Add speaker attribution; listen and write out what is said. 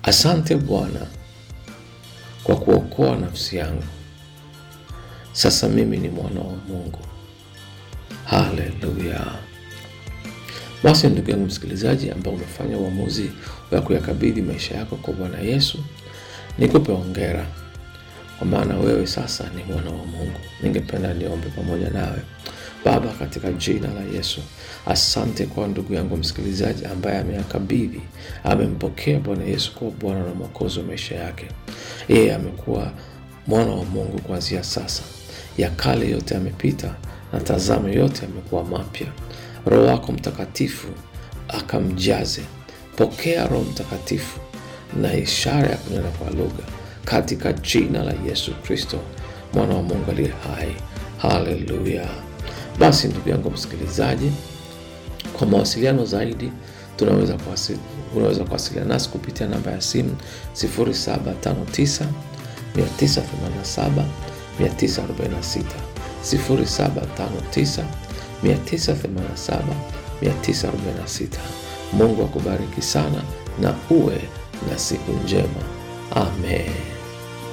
Speaker 1: Asante Bwana kwa kuokoa nafsi yangu. Sasa mimi ni mwana wa Mungu. Haleluya! Basi ndugu yangu msikilizaji, ambao umefanya uamuzi wa kuyakabidhi maisha yako kwa Bwana Yesu, nikupe hongera, kwa maana wewe sasa ni mwana wa Mungu. Ningependa niombe pamoja nawe. Baba, katika jina la Yesu, asante kwa ndugu yangu msikilizaji ambaye ameyakabidhi, amempokea Bwana Yesu kuwa Bwana na Mwokozi wa maisha yake. Yeye amekuwa mwana wa Mungu kuanzia sasa. Ya kale yote yamepita, na tazama, yote yamekuwa mapya. Roho wako Mtakatifu akamjaze. Pokea Roho Mtakatifu na ishara ya kunena kwa lugha katika jina la Yesu Kristo, mwana wa Mungu aliye hai. Haleluya! Basi ndugu yangu msikilizaji, kwa mawasiliano zaidi tunaweza kuwasili, unaweza kuwasiliana nasi kupitia namba ya simu 0759 987 946 0759 987 946. Mungu akubariki sana na uwe na siku njema. Amen.